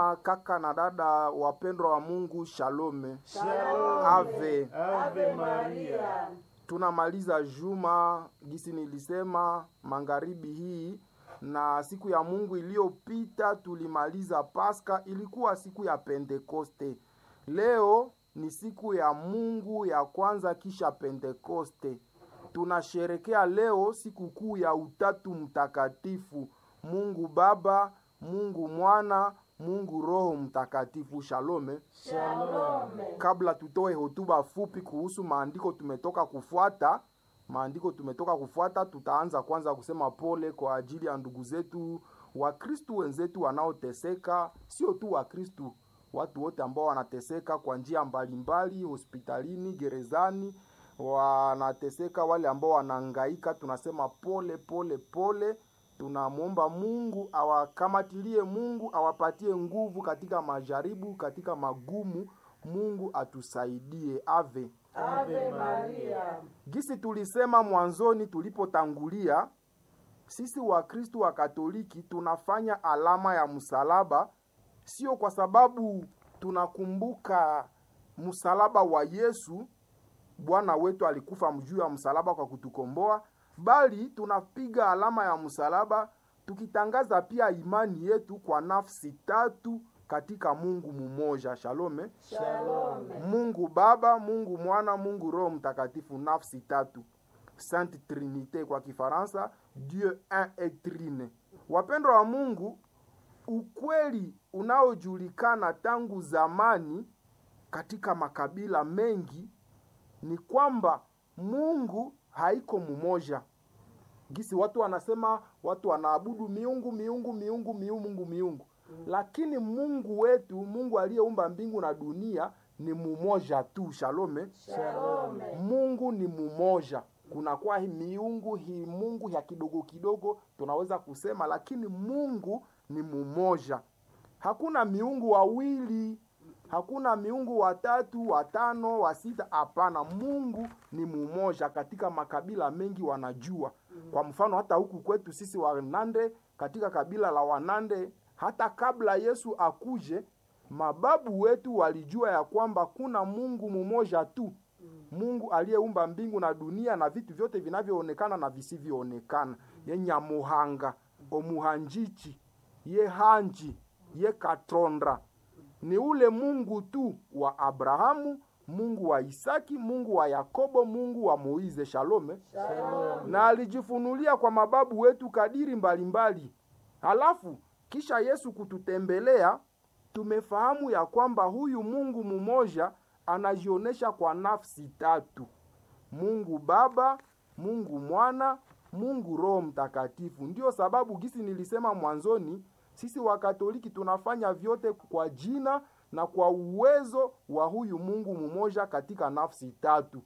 Kaka na dada wapendwa wa Mungu, shalome. Shalom. Ave. Ave Maria. Tunamaliza juma gisi nilisema magharibi hii, na siku ya Mungu iliyopita tulimaliza Pasaka, ilikuwa siku ya Pentekoste. Leo ni siku ya Mungu ya kwanza kisha Pentekoste. Tunasherekea leo siku kuu ya Utatu Mtakatifu, Mungu Baba, Mungu Mwana, Mungu Roho Mtakatifu. Shalome. Shalom. Kabla tutoe hotuba fupi kuhusu maandiko tumetoka kufuata, maandiko tumetoka kufuata, tutaanza kwanza kusema pole kwa ajili ya ndugu zetu Wakristu wenzetu wanaoteseka, sio tu Wakristu, watu wote ambao wanateseka kwa njia mbalimbali, hospitalini, gerezani, wanateseka, wale ambao wanahangaika, tunasema pole pole pole. Tunamwomba Mungu awakamatilie, Mungu awapatie nguvu katika majaribu, katika magumu. Mungu atusaidie. Ave. Ave Maria. Gisi tulisema mwanzoni tulipotangulia, sisi Wakristu wa Katoliki tunafanya alama ya msalaba, sio kwa sababu tunakumbuka msalaba wa Yesu, Bwana wetu alikufa juu ya msalaba kwa kutukomboa, bali tunapiga alama ya msalaba tukitangaza pia imani yetu kwa nafsi tatu katika Mungu mumoja. Shalome. Shalom. Mungu Baba, Mungu Mwana, Mungu Roho Mtakatifu, nafsi tatu, Sainte Trinite kwa Kifaransa, Dieu un et trine. Wapendwa wa Mungu, ukweli unaojulikana tangu zamani katika makabila mengi ni kwamba Mungu haiko mumoja. Gisi watu wanasema, watu wanaabudu miungu miungu miungu miungu miungu, lakini Mungu wetu, Mungu aliyeumba mbingu na dunia ni mumoja tu. Shalome. Shalom. Mungu ni mumoja. Kunakuwa hi miungu hi Mungu ya kidogo kidogo tunaweza kusema, lakini Mungu ni mumoja. Hakuna miungu wawili, hakuna miungu watatu, watano, wa sita. Hapana, Mungu ni mumoja. Katika makabila mengi wanajua. Kwa mfano hata huku kwetu sisi Wanande, katika kabila la Wanande, hata kabla Yesu akuje, mababu wetu walijua ya kwamba kuna Mungu mumoja tu. Mungu aliyeumba mbingu na dunia na vitu vyote vinavyoonekana na visivyoonekana, ye Nyamuhanga, Omuhanjichi, ye Hanji, ye Katondra. Ni ule Mungu tu wa Abrahamu, Mungu wa Isaki, Mungu wa Yakobo, Mungu wa Moize. Shalome. Shalom. Na alijifunulia kwa mababu wetu kadiri mbalimbali. Halafu kisha Yesu kututembelea, tumefahamu ya kwamba huyu Mungu mumoja anajionyesha kwa nafsi tatu: Mungu Baba, Mungu Mwana, Mungu Roho Mtakatifu. Ndiyo sababu gisi nilisema mwanzoni, sisi Wakatoliki tunafanya vyote kwa jina na kwa uwezo wa huyu Mungu mumoja katika nafsi tatu,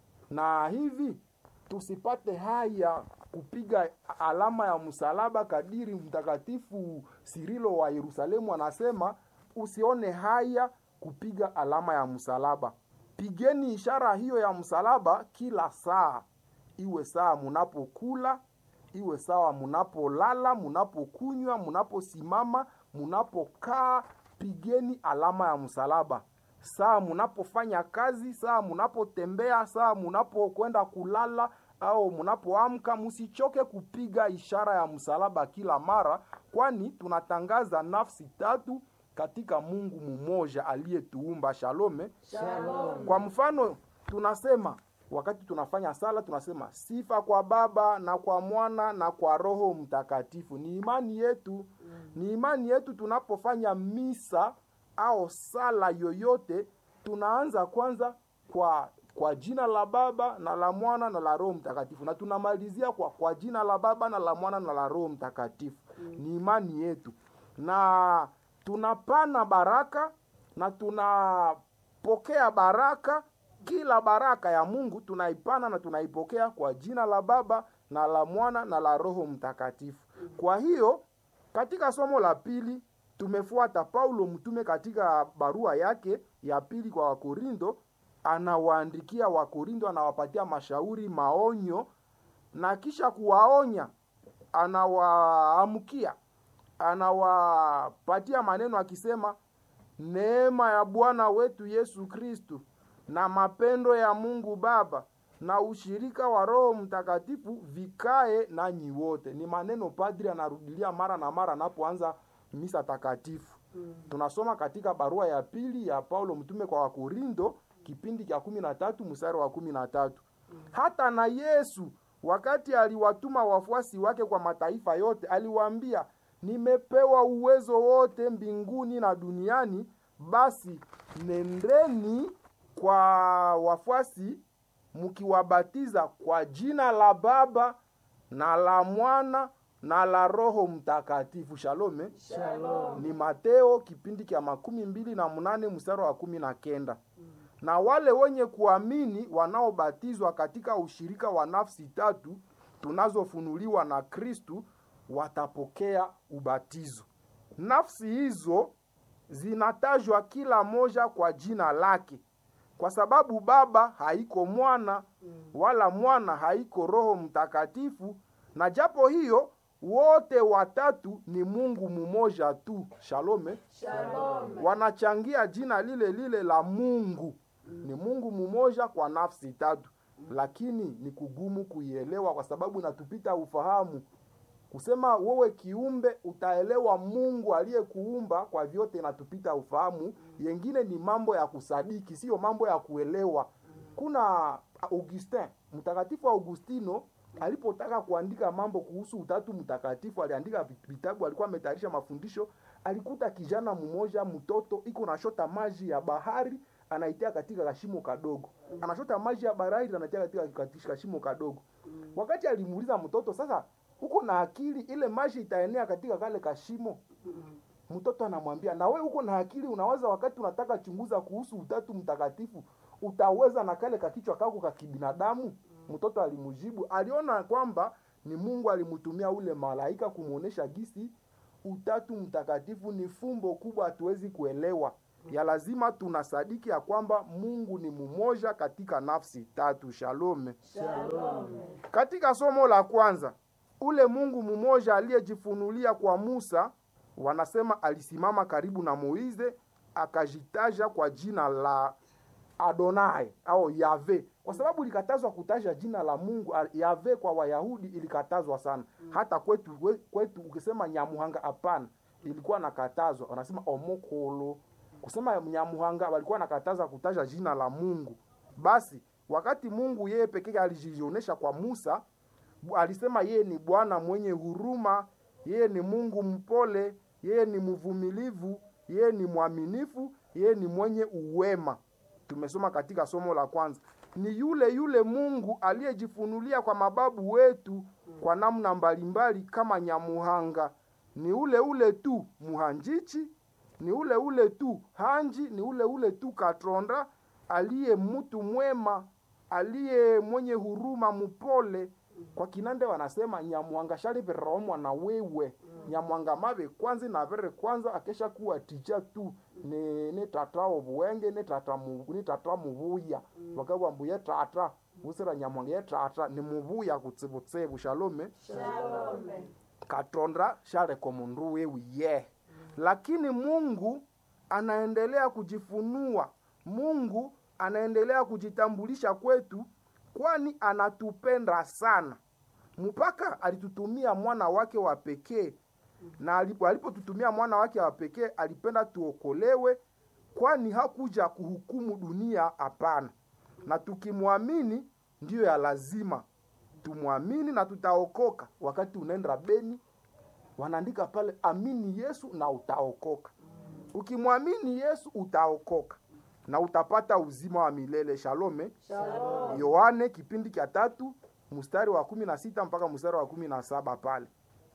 na hivi tusipate haya kupiga alama ya msalaba kadiri Mtakatifu Sirilo wa Yerusalemu anasema, usione haya kupiga alama ya msalaba. Pigeni ishara hiyo ya msalaba kila saa, iwe saa munapokula, iwe sawa munapolala, munapokunywa, munaposimama, munapokaa, pigeni alama ya msalaba. Saa munapofanya kazi, saa munapotembea, saa munapokwenda kulala au munapoamka, musichoke kupiga ishara ya msalaba kila mara, kwani tunatangaza nafsi tatu katika Mungu mumoja aliyetuumba. Shalome. Shalom. Kwa mfano tunasema wakati tunafanya sala tunasema sifa kwa Baba na kwa Mwana na kwa Roho Mtakatifu. Ni imani yetu, ni imani yetu. Tunapofanya misa au sala yoyote, tunaanza kwanza kwa kwa jina la Baba na la Mwana na la Roho Mtakatifu, na tunamalizia kwa kwa jina la Baba na la Mwana na la Roho Mtakatifu. Ni imani yetu, na tunapana baraka na tunapokea baraka. Kila baraka ya Mungu tunaipana na tunaipokea kwa jina la Baba na la Mwana na la Roho Mtakatifu. Kwa hiyo katika somo la pili tumefuata Paulo mtume katika barua yake ya pili kwa Wakorindo, anawaandikia Wakorindo, anawapatia mashauri, maonyo, na kisha kuwaonya anawaamkia anawapatia maneno akisema neema ya bwana wetu yesu kristu na mapendo ya mungu baba na ushirika wa roho mtakatifu vikae nanyi wote ni maneno padri anarudilia mara na mara anapoanza misa takatifu Mm. tunasoma katika barua ya pili ya paulo mtume kwa wakorindo kipindi cha kumi na tatu mstari wa kumi na tatu hata na yesu wakati aliwatuma wafuasi wake kwa mataifa yote aliwaambia nimepewa uwezo wote mbinguni na duniani basi nendeni kwa wafuasi mkiwabatiza kwa jina la baba na la mwana na la roho mtakatifu shalome Shalom. ni mateo kipindi cha makumi mbili na mnane mstari wa kumi na kenda na wale wenye kuamini wanaobatizwa katika ushirika wa nafsi tatu tunazofunuliwa na kristu watapokea ubatizo nafsi hizo zinatajwa kila moja kwa jina lake kwa sababu baba haiko mwana wala mwana haiko roho mtakatifu na japo hiyo wote watatu ni mungu mmoja tu shalome Shalom. wanachangia jina lile lile la mungu ni mungu mmoja kwa nafsi tatu lakini ni kugumu kuielewa kwa sababu inatupita ufahamu kusema wewe kiumbe utaelewa mungu aliyekuumba kwa vyote inatupita ufahamu yengine ni mambo ya kusadiki sio mambo ya kuelewa kuna augustin mtakatifu augustino alipotaka kuandika mambo kuhusu utatu mtakatifu aliandika vit- vitabu alikuwa ametayarisha mafundisho alikuta kijana mmoja mtoto iko nashota maji ya bahari anaitia katika kashimo kadogo anashota maji ya bahari anaitia katika katika kashimo kadogo wakati alimuuliza mtoto sasa uko na akili ile maji itaenea katika kale kashimo mtoto anamwambia na we uko na akili unaweza wakati unataka chunguza kuhusu utatu mtakatifu utaweza na kale kakichwa kako ka kibinadamu mtoto alimjibu aliona kwamba ni mungu alimtumia ule malaika kumwonyesha gisi utatu mtakatifu ni fumbo kubwa hatuwezi kuelewa ya lazima tunasadiki ya kwamba mungu ni mmoja katika nafsi tatu shalome Shalom. katika somo la kwanza ule mungu mmoja aliyejifunulia kwa musa wanasema alisimama karibu na moize akajitaja kwa jina la adonai au yave kwa sababu ilikatazwa kutaja jina la mungu a- yave kwa wayahudi ilikatazwa sana hata kwetu we- kwetu ukisema nyamuhanga hapana ilikuwa nakatazwa wanasema omokolo kusema nyamuhanga walikuwa nakataza kutaja jina la mungu basi wakati mungu yeye pekee alijionyesha kwa musa Bu- alisema yeye ni bwana mwenye huruma yeye ni mungu mpole yeye ni mvumilivu yeye ni mwaminifu yeye ni mwenye uwema tumesoma katika somo la kwanza ni yule yule mungu aliyejifunulia kwa mababu wetu kwa namna mbalimbali kama nyamuhanga ni ule ule tu muhanjichi ni ule ule tu hanji ni ule ule tu katronda aliye mtu mwema aliye mwenye huruma mpole kwa kinande wanasema nyamwanga shaliveromwa na wewe nyamwanga mave kwanza na vere kwanza akesha kuwa tija tu ni ni tata obuwenge ni tata mu ni tata mubuya wakabwa mbuye tata usira nyamwanga ye tata ni mubuya kutsibutsibu shalome Shalom. katonda shareko mundu wewe ye lakini mungu anaendelea kujifunua mungu anaendelea kujitambulisha kwetu kwani anatupenda sana mpaka alitutumia mwana wake wa pekee na alipo- alipotutumia mwana wake wa pekee alipenda tuokolewe kwani hakuja kuhukumu dunia hapana na tukimwamini ndiyo ya lazima tumwamini na tutaokoka wakati unaenda beni wanaandika pale amini yesu na utaokoka ukimwamini yesu utaokoka na utapata uzima wa milele shalome Shalom. yohane kipindi cha tatu mstari wa kumi na sita mpaka mstari wa kumi na saba pale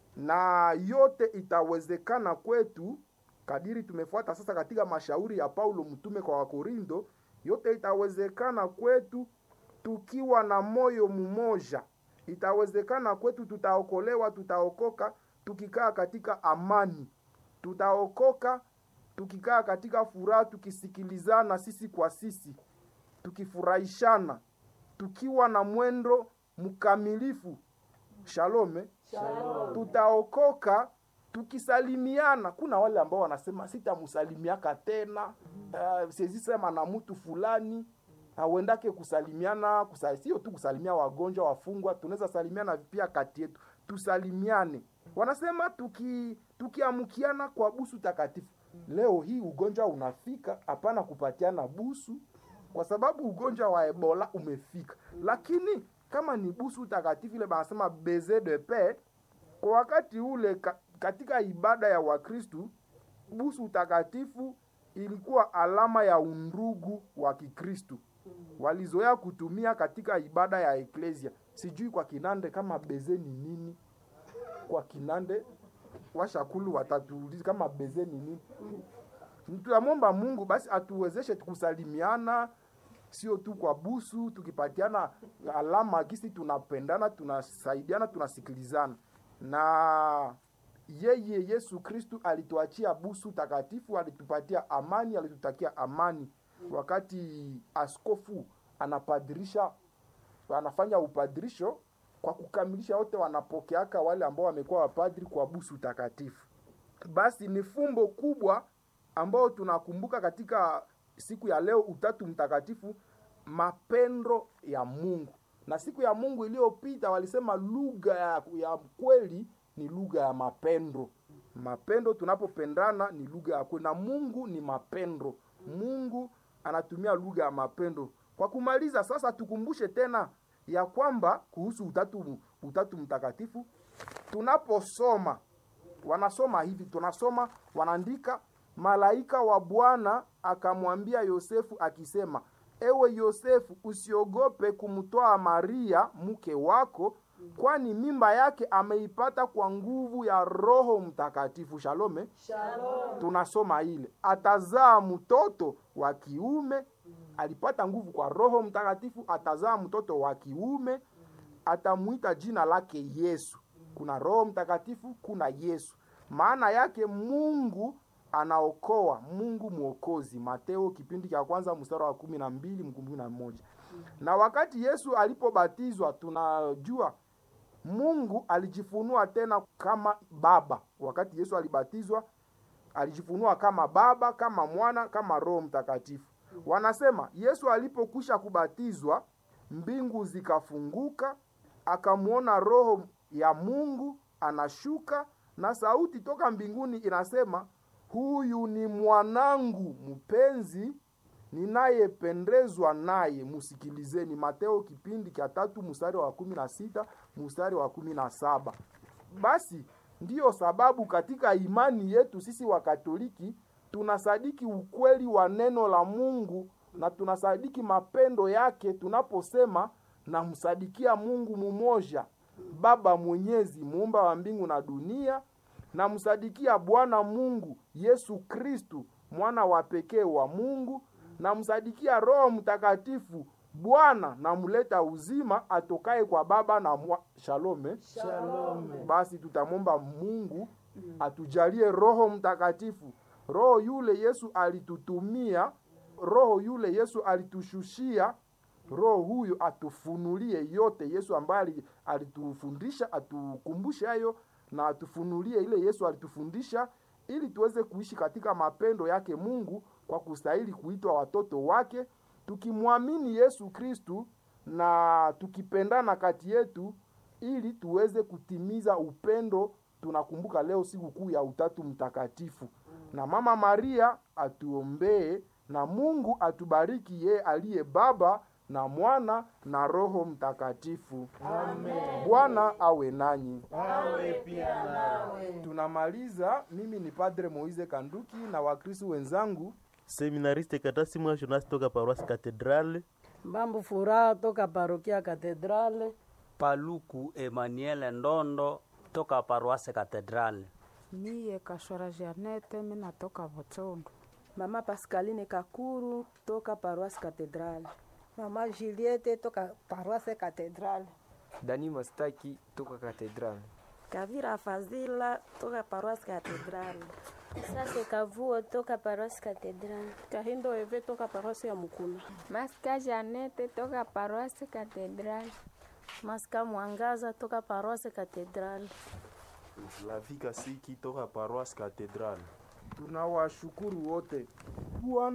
na yote itawezekana kwetu kadiri tumefuata sasa katika mashauri ya paulo mtume kwa wakorindo yote itawezekana kwetu tukiwa na moyo mmoja itawezekana kwetu tutaokolewa tutaokoka tukikaa katika amani tutaokoka tukikaa katika furaha tukisikilizana sisi kwa sisi tukifurahishana tukiwa na mwendo mkamilifu shalome Shalom. tutaokoka tukisalimiana kuna wale ambao wanasema sitamsalimiaka tena uh, siwezi sema na mtu fulani auendake kusalimiana kusa, sio tu kusalimia wagonjwa wafungwa tunaweza salimiana pia kati yetu tusalimiane wanasema tuki tukiamkiana kwa busu takatifu leo hii ugonjwa unafika hapana kupatiana busu kwa sababu ugonjwa wa ebola umefika lakini kama ni busu takatifu ile banasema beze de paix kwa wakati ule ka, katika ibada ya wakristu busu takatifu ilikuwa alama ya undugu wa kikristu walizoea kutumia katika ibada ya eklesia sijui kwa kinande kama beze ni nini kwa kinande washakulu watatuuliza kama beze ni nini tunamwomba mungu basi atuwezeshe kusalimiana sio tu kwa busu tukipatiana alama gisi tunapendana tunasaidiana tunasikilizana na yeye yesu kristu alituachia busu takatifu alitupatia amani alitutakia amani wakati askofu anapadirisha anafanya upadirisho kwa kukamilisha wote wanapokeaka wale ambao wamekuwa wapadri kwa busu takatifu basi ni fumbo kubwa ambao tunakumbuka katika siku ya leo utatu mtakatifu mapendo ya mungu na siku ya mungu iliyopita walisema lugha ya, ya kweli ni lugha ya mapendo mapendo tunapopendana ni lugha ya kweli na mungu ni mapendo mungu anatumia lugha ya mapendo kwa kumaliza sasa tukumbushe tena ya kwamba kuhusu utatu utatu mtakatifu tunaposoma wanasoma hivi tunasoma wanaandika malaika wa bwana akamwambia yosefu akisema ewe yosefu usiogope kumtoa maria mke wako kwani mimba yake ameipata kwa nguvu ya roho mtakatifu shalome Shalom. tunasoma ile atazaa mtoto wa kiume alipata nguvu kwa roho mtakatifu atazaa mtoto wa kiume atamwita jina lake yesu kuna roho mtakatifu kuna yesu maana yake mungu anaokoa mungu mwokozi mateo kipindi cha kwanza mstari wa kumi na mbili kumi na moja na wakati yesu alipobatizwa tunajua mungu alijifunua tena kama baba wakati yesu alibatizwa alijifunua kama baba kama mwana kama roho mtakatifu wanasema yesu alipokwisha kubatizwa mbingu zikafunguka akamwona roho ya mungu anashuka na sauti toka mbinguni inasema huyu ni mwanangu mpenzi ninayependezwa naye musikilizeni mateo kipindi cha tatu mstari wa kumi na sita mstari wa kumi na saba basi ndiyo sababu katika imani yetu sisi wakatoliki tunasadiki ukweli wa neno la mungu na tunasadiki mapendo yake tunaposema namsadikia mungu mumoja baba mwenyezi muumba wa mbingu na dunia namsadikia bwana mungu yesu kristu mwana wa pekee wa mungu namsadikia roho mtakatifu bwana namleta uzima atokaye kwa baba na mwa... shalome Shalom. basi tutamwomba mungu atujalie roho mtakatifu roho yule yesu alitutumia roho yule yesu alitushushia roho huyo atufunulie yote yesu ambaye ali- alitufundisha atukumbushe hayo na atufunulie ile yesu alitufundisha ili tuweze kuishi katika mapendo yake mungu kwa kustahili kuitwa watoto wake tukimwamini yesu kristu na tukipendana kati yetu ili tuweze kutimiza upendo tunakumbuka leo siku kuu ya utatu mtakatifu na mama maria atuombee na mungu atubariki yeye aliye baba na mwana na roho mtakatifu Amen. bwana awe nanyi Awe pia nawe. tunamaliza mimi ni padre moise kanduki na wakristu wenzangu seminariste Katasima Jonas toka paroisse Cathedrale. Mbambu Furaha toka parokia Katedrale. Paluku Emmanuel Ndondo toka paroisse Cathedrale. Miye Kashwara Janete, mi natoka Botsongo. Mama Pascaline Kakuru toka Paroisse Cathedrale. Mama Juliette toka Paroisse Cathedrale. Dani Mastaki toka Cathedrale. Kavira Fazila toka Paroisse Cathedrale. Sase Kavuo toka Paroisse Cathedrale. Kahindo Eve toka parosi ya Mukuna. Maska Janete toka Paroisse Cathedrale. Maska Mwangaza toka Paroisse Cathedrale. Lavika Siki toka Paroisse Cathedrale. Tunawashukuru wote. Bwana